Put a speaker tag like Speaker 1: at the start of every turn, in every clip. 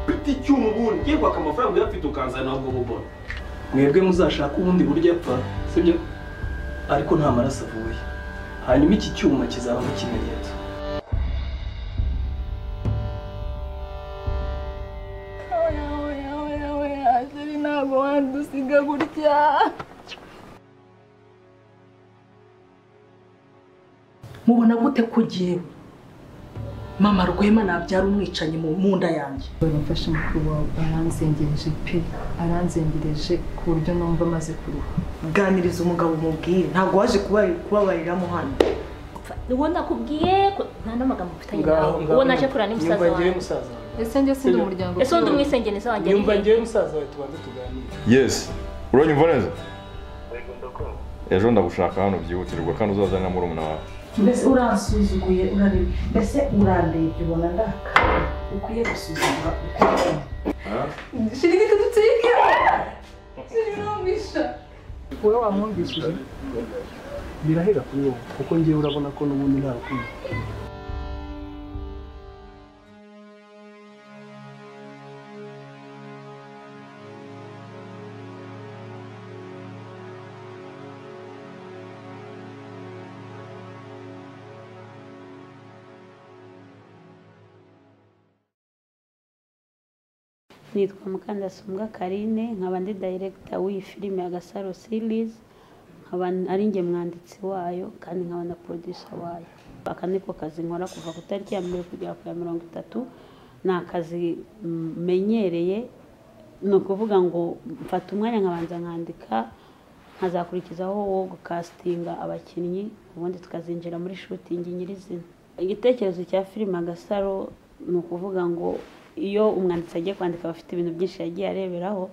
Speaker 1: giti cy'umu bundi ugiye kwaka amafaranga uyafite ukanzana ntabwo bubona mwebwe muzashake ubundi buryo apfa sibyo ariko nta maraso avuye hanyuma iki cyuma kizaba nk'ikimenyetso
Speaker 2: ntabwo wandusiga gutya
Speaker 3: mubona gute ko ugiye mama rwema nabyara umwicanyi mu mu nda yanjye
Speaker 2: baramfasha mukuru wawe aranzengereje pe aranzengereje ku buryo numva amaze kuruha
Speaker 4: ganiriza umugabo umubwire ntabwo waje kuba- kubabariramo hano
Speaker 5: uwo nakubwiye ko nta n'amagambo mfitanye
Speaker 6: Ngaho-
Speaker 5: nawe
Speaker 6: ngaho
Speaker 5: uwo naje kurana ni musaza
Speaker 6: Nyumva njyewe
Speaker 5: wanjye
Speaker 6: musaza wawe.
Speaker 2: ese njye sindi umuryango
Speaker 5: ese undi umwisengenizi wanjye
Speaker 6: Nyumva
Speaker 5: ari he?
Speaker 6: njyewe musaza wawe tubanze tuganire.
Speaker 7: yesi uranyumva neza ejo ndagushaka hano byihutirwa kandi uzazane na murumuna wawe
Speaker 3: mbese uransuzuguye urareba mbese urandebye ubona ndakara ukwiye gusuzuma uko
Speaker 2: shirigiti dutsike shirigiti
Speaker 6: wowe wamwumvishije birahera kuri wowe kuko njyewe urabona ko n'ubundi nta rukundo
Speaker 8: nitwa mukandasumbwa karine nkaba ndi dayiregita w'iyi filime ya gasaro sirizi nkaba ari njye mwanditsi wayo kandi nkaba na porodisa wayo aka ni ko kazi nkora kuva ku itariki ya mbere kugera ku ya mirongo itatu ni akazi mm, menyereye ni ukuvuga ngo mfata umwanya nkabanza nkandika nkazakurikizaho wo gukasitinga abakinnyi ubundi tukazinjira muri shutingi nyirizina igitekerezo cya filime agasaro ni ukuvuga ngo iyo umwanditsi agiye kwandika aba afite ibintu byinshi yagiye areberaho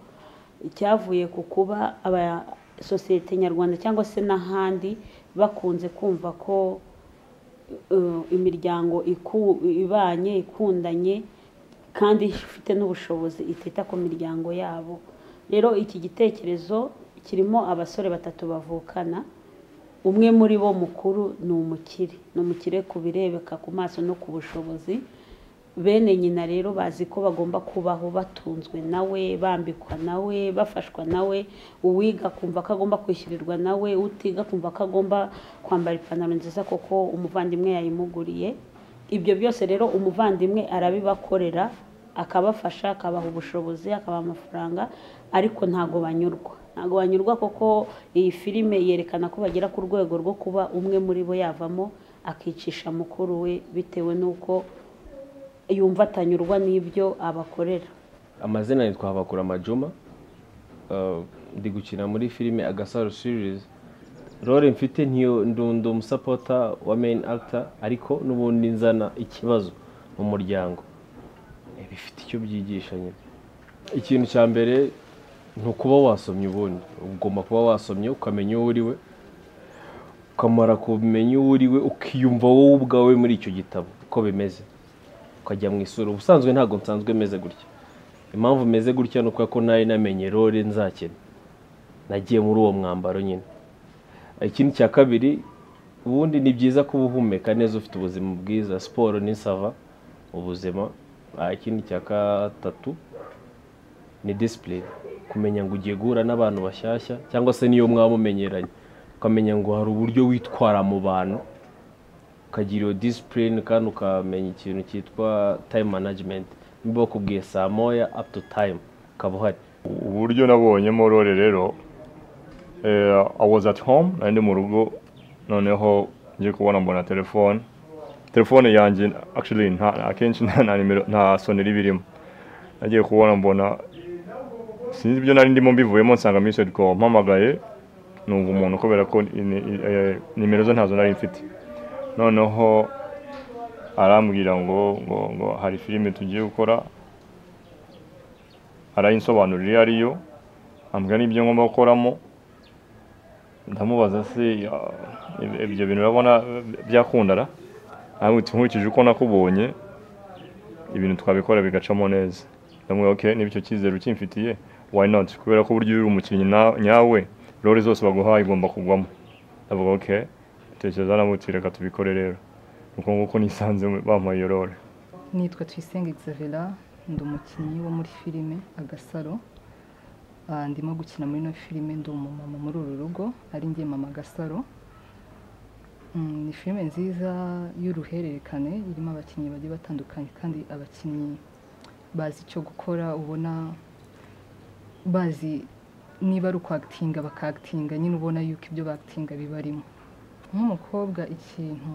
Speaker 8: icyavuye ku kuba aba sosiyete nyarwanda cyangwa se n'ahandi bakunze kumva ko eh, imiryango iku- ibanye ikundanye kandi ifite n'ubushobozi itita ku miryango yabo rero iki gitekerezo kirimo abasore batatu bavukana umwe muri bo mukuru ni umukire ni umukire ku birebeka ku maso no ku bushobozi bene nyina rero bazi ko bagomba kubaho batunzwe nawe bambikwa nawe bafashwa nawe uwiga kumva ko agomba kwishyurirwa nawe utiga kumva ko agomba kwambara ipantaro nziza kuko umuvandimwe yayimuguriye ibyo byose rero umuvandimwe arabibakorera akabafasha akabaha ubushobozi akabaha amafaranga ariko ntago banyurwa ntago banyurwa kuko iyi filime yerekana ko bagera ku rwego rwo kuba umwe muri bo yavamo akicisha mukuru we bitewe n'uko yumva atanyurwa n'ibyo abakorera
Speaker 9: amazina yitwa habakura amajuma ndi gukina muri filime agasaro sirizi role mfite ntiyo ndundi umusapota wa meyini akita ariko n'ubundi nzana ikibazo mu muryango Eh, bifite icyo byigisha nyine ikintu cya mbere ni ukuba wasomye ubundi ugomba kuba wasomye ukamenya uwo uriwe ukamara kumenya uwo uriwe ukiyumva wowe ubwawe muri icyo gitabo uko bimeze ukajya mu isura ubusanzwe ntabwo nsanzwe meze gutya impamvu meze gutya ni uko ko nari namenye role nzakina nagiye muri uwo mwambaro nyine ikindi cya kabiri ubundi ni byiza kuba uhumeka neza ufite ubuzima bwiza siporo ni sava ubuzima Ah, ikindi cya gatatu ni disipurine kumenya ngo ugiye guhura n'abantu bashyashya cyangwa se niyo mwaba mumenyeranye ukamenya ngo hari uburyo witwara mu bantu ukagira iyo disipurine kandi ukamenya ikintu cyitwa tayime manajimenti niba bakubwiye saa moya apu tu tayime ukaba uhari
Speaker 7: uburyo nabonyemo rore rero eh, i was at home nari ndi mu rugo noneho ngiye kubona mbona telefone telefone yanjye actually nta akenshi nta nta nimero nta soneri birimo nagiye kubona mbona sinzi ibyo nari ndimo mbivuyemo nsanga message call mpamagaye numva umuntu kubera ko ni- ni- eh, nimero ze ntazo nari mfite noneho arambwira ngo ngo ngo hari filime tugiye gukora arayinsobanurira iyo ari yo ambwira n'ibyo ngomba gukoramo ndamubaza se ah, ib- ibyo bintu urabona eh, byakundara amwita nkurikije uko nakubonye ibintu twabikora bigacamo neza ndamubwira ok niba icyo cyizere ukimfitiye why not kubera ko uburyo uri umukinnyi na- nyawe role zose baguhaye igomba kugwamo ndavuga ok tekereza namutse reka tubikore rero uko nguko nisanze bampaye iyo role
Speaker 2: nitwa tuyisenge xavera ndi umukinnyi wo muri filime agasaro Ah, ndimo gukina muri ino filime ndi umumama muri uru rugo ari njye mama agasaro Mm, ni filime nziza y'uruhererekane irimo abakinnyi bagiye batandukanye kandi abakinnyi bazi icyo gukora ubona bazi niba ari ukwagitinga bakagitinga nyine ubona yuko ibyo bagitinga bibarimo nk'umukobwa ikintu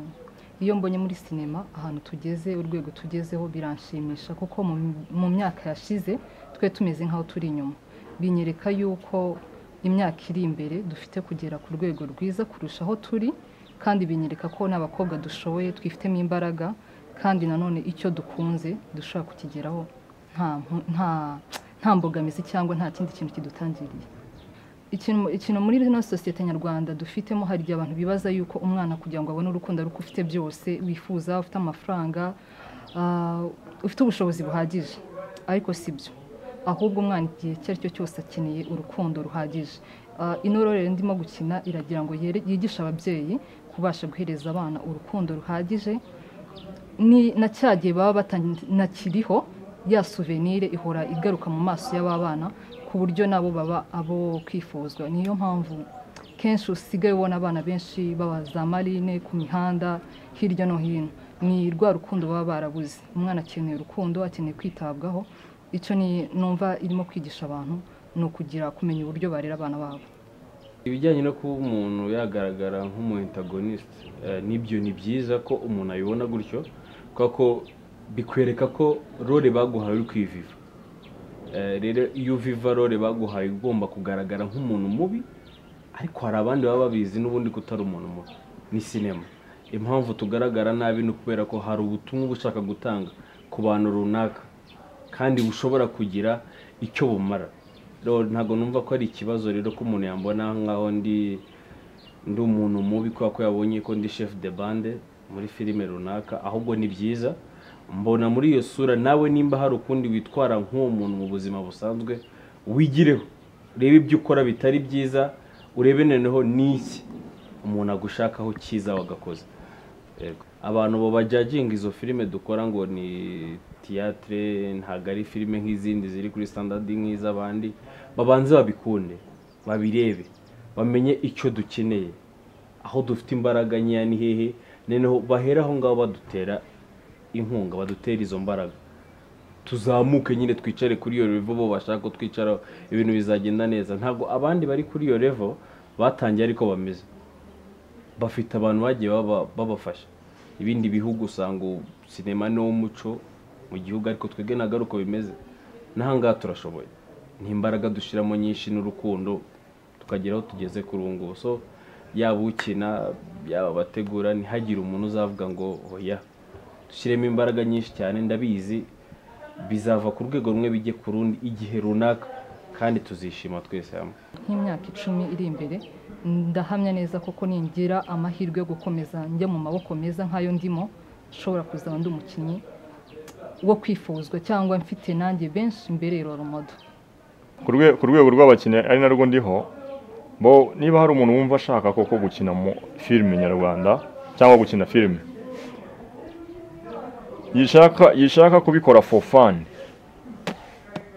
Speaker 2: iyo mbonye muri sinema ahantu tugeze urwego tugezeho biranshimisha kuko mu, mu myaka yashize twe tumeze nk'aho turi inyuma binyereka yuko imyaka iri imbere dufite kugera ku rwego rwiza kurusha aho turi kandi binyereka ko n'abakobwa dushoboye twifitemo imbaraga kandi nanone icyo dukunze dushobora kukigeraho nta mpu- nta nta mbogamizi cyangwa nta kindi kintu kidutangiriye ikintu ikintu muri ino sosiyete nyarwanda dufitemo hari igihe abantu bibaza yuko umwana kugira ngo abone urukundo ari uko ufite byose wifuza ufite amafaranga ah, ufite ubushobozi buhagije ariko si byo ahubwo umwana igihe icyo ari cyo cyose akeneye urukundo ruhagije Ah, ino rero ndimo gukina iragira ngo yere- yigishe ababyeyi kubasha guhereza abana urukundo ruhagije ni na cya gihe baba batanakiriho ya souvenir ihora igaruka mu maso y'aba bana ku buryo nabo baba abo kwifuzwa niyo mpamvu kenshi usigaye ubona abana benshi baba za marine ku mihanda hirya no hino ni rwa rukundo baba barabuze umwana akeneye urukundo akeneye kwitabwaho icyo ni numva irimo kwigisha abantu ni ukugira kumenya uburyo barera abana babo
Speaker 9: ibijyanye no kuba umuntu yagaragara nk'umu antagonisite n'ibyo ni byiza ko umuntu abibona gutyo kubera ko bikwereka ko role baguhaye uri kwiviva Eh, rero iyo uviva role baguhaye ugomba kugaragara nk'umuntu mubi ariko hari abandi baba babizi n'ubundi ko utari umuntu mubi ni sinema impamvu tugaragara nabi ni ukubera ko hari ubutumwa uba ushaka gutanga ku bantu runaka kandi bushobora kugira icyo bumara rero ntabwo numva ko ari ikibazo rero ko umuntu yambona nk'aho ndi ndi umuntu mubi kubera ko yabonye ko ndi chef de bande muri filime runaka ahubwo ni byiza mbona muri iyo sura nawe nimba hari ukundi witwara nk'uwo muntu mu buzima busanzwe wigireho urebe ibyo ukora bitari byiza urebe noneho n'iki umuntu agushakaho cyiza wagakoze Yego. abantu bo bajyaginga izo filime dukora ngo ni tiyatire ntabwo ari filime nk'izindi ziri kuri standard nk'iz'abandi babanze babikunde babirebe bamenye icyo dukeneye aho dufite imbaraga nkeya ni hehe noneho bahera aho ngaho badutera inkunga badutera izo mbaraga tuzamuke nyine twicare kuri iyo revo bo bashaka ko twicaraho ibintu bizagenda neza ntabwo abandi bari kuri iyo revo batangiye ariko bameze bafite abantu bagiye baba- babafasha ibindi bihugu usanga ubu sinema ni wo muco mu gihugu ariko twebwe ntabwo ari uko bimeze n'ahangaha turashoboye ni imbaraga dushyiramo nyinshi n'urukundo tukagera aho tugeze kuri ubu ngubu so yaba ukina yaba abategura ntihagire umuntu uzavuga ngo oya dushyiremo imbaraga nyinshi cyane ndabizi bizava ku rwego rumwe bijye ku rundi igihe runaka kandi tuzishima twese hamwe
Speaker 2: nk'imyaka icumi iri imbere ndahamya neza koko ningira amahirwe yo gukomeza njya mu maboko meza nk'ayo ndimo nshobora kuzaba ndi umukinnyi wo kwifuzwa cyangwa mfite nanjye benshi mbere rorumodo
Speaker 7: ku rwe- ku rwego rw'abakinnyi ari narwo ndiho bo niba hari umuntu wumva ashaka koko gukina mu filime nyarwanda cyangwa gukina filime yishaka yishaka kubikora for fun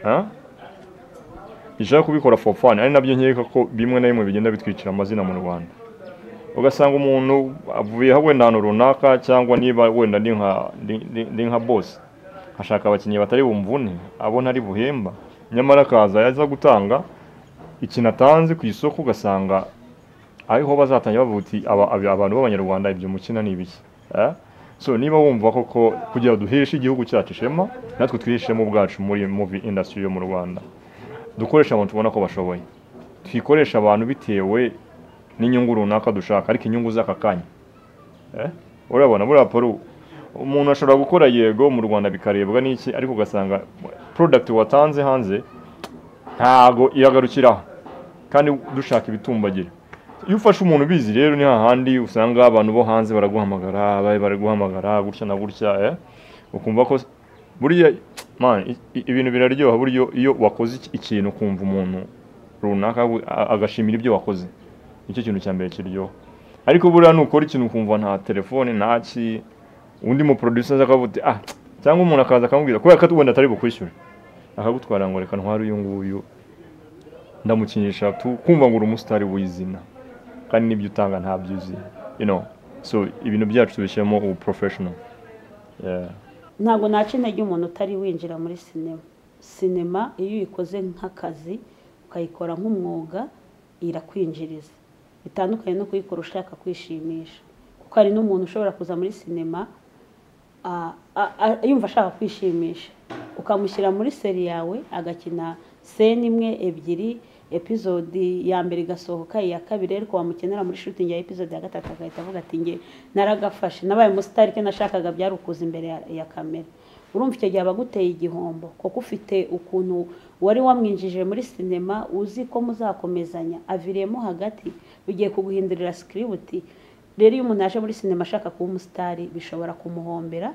Speaker 7: Huh? yishaka kubikora for fun ari nabyo nkeka ko bimwe na bimwe bigenda bitwicira amazina mu rwanda ugasanga umuntu avuyeho wenda ahantu runaka cyangwa niba wenda ni nka ni- ni- ni nka bosi ashaka abakinnyi batari bumvune abona ari buhemba nyamara akaza yaza gutanga ikintu atanze ku isoko ugasanga ariho bazatangira bavuga uti "Aba- aba- abantu b'abanyarwanda ibyo mukina ni ibiki Eh? so niba wumva koko kugira ngo duheshe igihugu cyacu ishema natwe twihishemo ubwacu muri movie industry yo mu rwanda dukoresha abantu tubona ko bashoboye twikoresha abantu bitewe n'inyungu runaka dushaka ariko inyungu z'aka kanya Eh? urabona buriya paru umuntu ashobora gukora yego mu rwanda bikarebwa n'iki ariko ugasanga product watanze hanze ntago iragarukiraho kandi dushaka ibitumbagira iyo ufashe umuntu ubizi rero ni hahandi usanga abantu bo hanze baraguhamagara bari baraguhamagara gutya na gutya eh? ukumva ko buriya man i- i- ibintu biraryoha buryo iyo wakoze iki- ikintu ukumva umuntu runaka we- a- agashimira ibyo wakoze nicyo kintu cya mbere kiryoha ariko buriya nukora ikintu ukumva nta telefone nta ki undi mu producer aza akavuga ati ah cyangwa umuntu akaza akamubwira kubera ko ubundi atari bukwishyure akagutwara ngo reka ntware uyu nguyu ndamukinisha tu kumva ngo uri umusitari w'izina kandi n'ibyo utanga ntabyo uzi you know so ibintu byacu tubishyiramo ubu professional yeah.
Speaker 8: ntabwo naca intege umuntu utari winjira muri sinema sinema iyo uyikoze nk'akazi ukayikora nk'umwuga irakwinjiriza bitandukanye no kuyikora ushaka kwishimisha kuko hari n'umuntu ushobora kuza muri sinema a- a- a- yumva ashaka kwishimisha ukamushyira muri seri yawe agakina seni imwe ebyiri epizodi ya mbere igasohoka iya kabiri ariko wamukenera muri shutingi ya epizodi ya gatatu agahita avuga ati nge naragafashe nabaye umusitari icyo nashakaga byari ukuza imbere ya- ya kamera urumva icyo gihe aba aguteye igihombo kuko ufite ukuntu wari wamwinjije muri sinema uzi ko muzakomezanya aviriyemo hagati bigiye kuguhindurira sikiributi rero iyo umuntu aje muri sinema ashaka kuba umusitari bishobora kumuhombera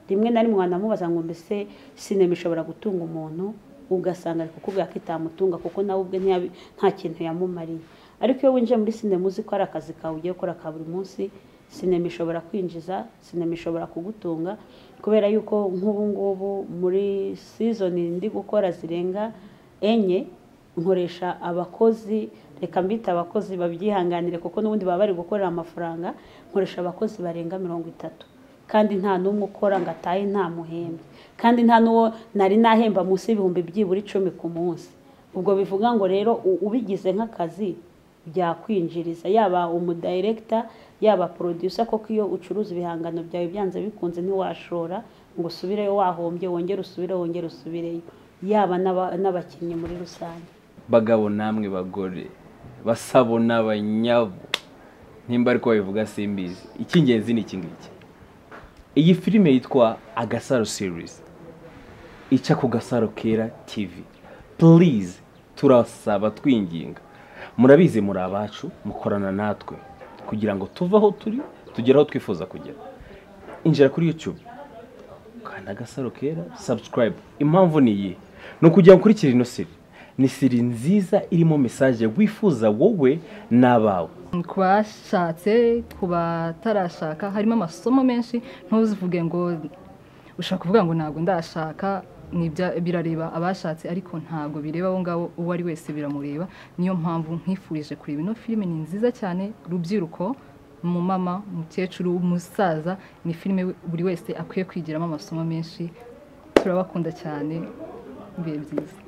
Speaker 8: rimwe na rimwe wanamubaza ngo mbese sinema ishobora gutunga umuntu ugasanga ari kukubwira ko itamutunga kuko nawe ubwe ntiyabi- nta kintu yamumariye ariko iyo winjiye muri sinema uzi ko ari akazi kawe ugiye gukora ka buri munsi sinema ishobora kwinjiza sinema ishobora kugutunga kubera yuko nk'ubu ngubu muri sizoni ndi gukora zirenga enye nkoresha abakozi reka mbita abakozi babyihanganire kuko n'ubundi baba bari gukorera amafaranga nkoresha abakozi barenga mirongo itatu kandi nta n'umwe ukora ngo atahe ntamuhembye kandi nta n'uwo nari nahemba munsi y'ibihumbi byibura icumi ku munsi ubwo bivuga ngo rero u- ubigize nk'akazi byakwinjiriza yaba umudirekita yaba producer koko iyo ucuruza ibihangano byawe byanze bikunze ntiwashora ngo usubireyo wahombye wongere usubire wongere usubireyo yaba n'aba- n'abakinnyi muri rusange
Speaker 9: bagabo namwe bagore basabo n'abanyabo nimba ariko babivuga simbizi icy'ingenzi ni iki ngiki iyi filime yitwa agasaro series ica ku gasaro kera tv please turasaba twinginga murabizi muri abacu mukorana natwe kugira ngo tuve aho turi tugere aho twifuza kugera injira kuri youtube kanda agasaro kera subscribe impamvu ni iyi ni ukugira ngo ukurikire ino siri ni siri nziza irimo mesaje wifuza wowe n'abawe
Speaker 2: ku bashatse ku batarashaka harimo amasomo menshi ntuzivuge ngo ushaka kuvuga ngo ntabwo ndashaka ni ibya- birareba abashatse ariko ntabwo bireba abo ngabo uwo ari wese biramureba niyo mpamvu nkifurije kureba ino filime ni nziza cyane rubyiruko umumama umukecuru umusaza ni filime we- buri wese akwiye kwigiramo amasomo menshi turabakunda cyane ibihe byiza